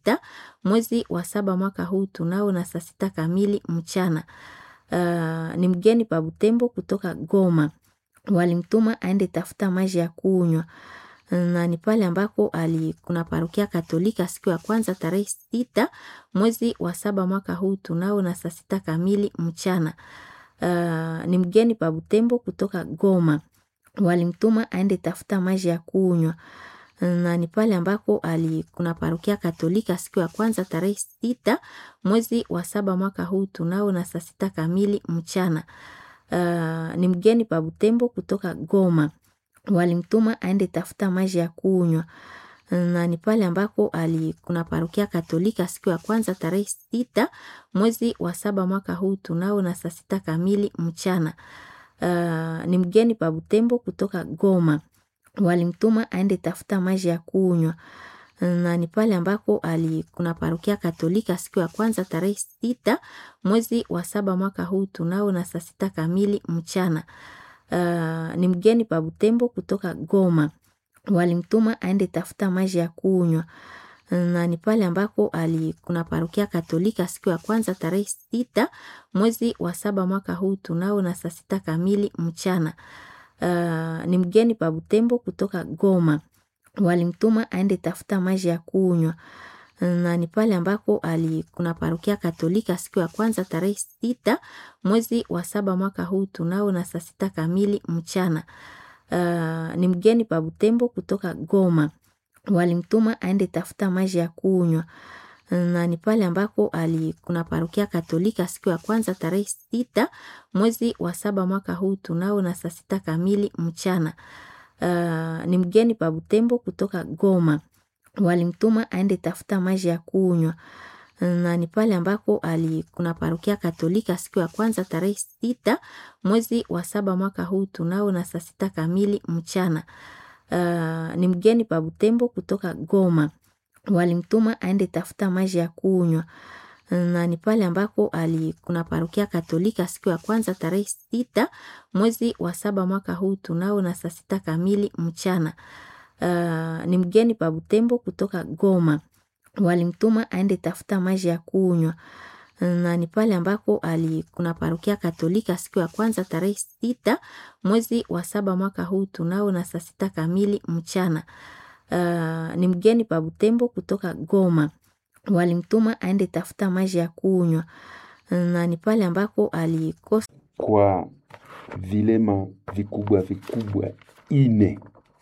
sita mwezi wa saba mwaka huu tunao na saa sita kamili mchana. Uh, ni mgeni pa Butembo kutoka Goma, walimtuma aende tafuta maji ya kunywa na ni pale ambako ali kuna parokia Katolika siku ya kwanza tarehe sita mwezi wa saba mwaka huu tunao na saa sita kamili mchana. Uh, ni mgeni pa Butembo kutoka Goma, walimtuma aende tafuta maji ya kunywa na ni pale ambako ali kuna parokia Katolika siku ya kwanza tarehe sita mwezi wa saba mwaka huu tunao na saa sita kamili mchana. Uh, ni mgeni pa Butembo kutoka Goma, walimtuma aende tafuta maji ya kunywa na ni pale ambako ali kuna parokia Katolika siku ya kwanza tarehe sita mwezi wa saba mwaka huu tunao na saa sita kamili mchana. Uh, ni mgeni pa Butembo kutoka Goma, walimtuma aende tafuta maji ya kunywa na ni pale ambako ali kuna parokia Katolika siku ya kwanza tarehe sita mwezi wa saba mwaka huu tunao na saa sita kamili mchana. Uh, ni mgeni pa Butembo kutoka Goma, walimtuma aende tafuta maji ya kunywa na ni pale ambako ali kuna parokia Katolika siku ya kwanza tarehe sita mwezi wa saba mwaka huu tunao na saa sita kamili mchana. Uh, ni mgeni pa Butembo kutoka Goma, walimtuma aende tafuta maji ya kunywa na ni pale ambako ali kuna parokia Katolika siku ya kwanza tarehe sita mwezi wa saba mwaka huu tunao na saa sita kamili mchana. Uh, ni mgeni pa Butembo kutoka Goma, walimtuma aende tafuta maji ya kunywa na ni pale ambako ali kuna parokia Katolika siku ya kwanza tarehe sita mwezi wa saba mwaka huu tunao na saa sita kamili mchana. Uh, ni mgeni pa Butembo kutoka Goma, walimtuma aende tafuta maji ya kunywa na ni pale ambako ali kuna parokia Katolika siku ya kwanza tarehe sita mwezi wa saba mwaka huu tunao na saa sita kamili mchana. Uh, ni mgeni pa Butembo kutoka Goma, walimtuma aende tafuta maji ya kunywa na ni pale ambako ali kuna parokia Katolika siku ya kwanza tarehe sita mwezi wa saba mwaka huu tunao na saa sita kamili mchana. Uh, ni mgeni pa Butembo kutoka Goma, walimtuma aende tafuta maji ya kunywa na ni pale ambako ali kuna parokia Katolika siku ya kwanza tarehe sita mwezi wa saba mwaka huu tunao na saa sita kamili mchana. Uh, ni mgeni pa Butembo kutoka Goma, walimtuma aende tafuta maji ya kunywa na ni pale ambako alikosa kwa vilema vikubwa vikubwa ine.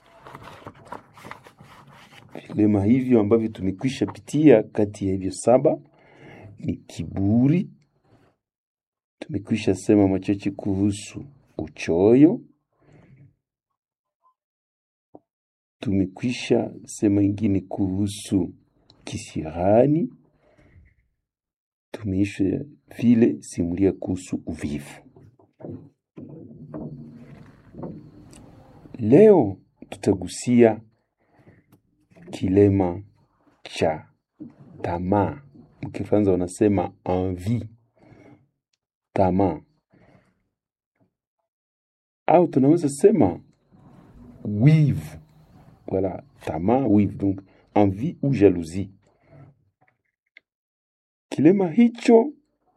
Vilema hivyo ambavyo tumekwisha pitia, kati ya hivyo saba ni kiburi. Tumekwisha sema machache kuhusu uchoyo. Tumekwisha sema ingine kuhusu kisirani. Tumeisha vile simulia kuhusu uvivu. Leo tutagusia kilema cha tamaa. Mkifaransa wanasema envie, tamaa, au tunaweza sema wivu. Voilà, tamaa, wivu, donc envie ou jalousie. Kilema hicho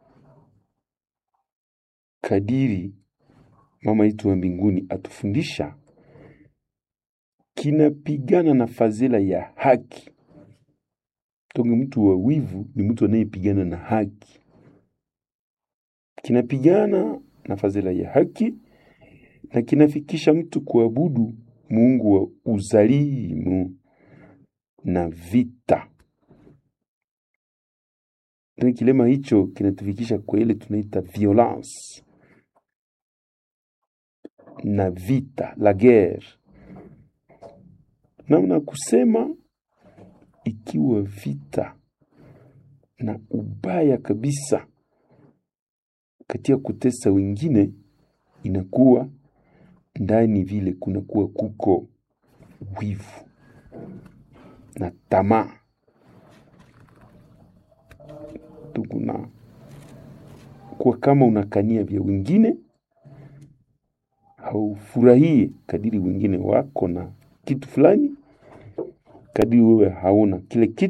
kadiri mama yetu wa mbinguni atufundisha, kinapigana na fadhila ya haki. Tonge mtu wa wivu ni mtu anayepigana na haki, kinapigana na fadhila ya haki na kinafikisha mtu kuabudu Mungu wa uzalimu na vita. Tena kilema hicho kinatufikisha kwa ile tunaita violence na vita, la guerre. Namna kusema ikiwa vita na ubaya kabisa katika kutesa wengine, inakuwa ndani vile kunakuwa kuko wivu na tamaa. Tukuna kwa kama unakania vya wengine, haufurahie kadiri wengine wako na kitu fulani, kadiri wewe hauna kile kitu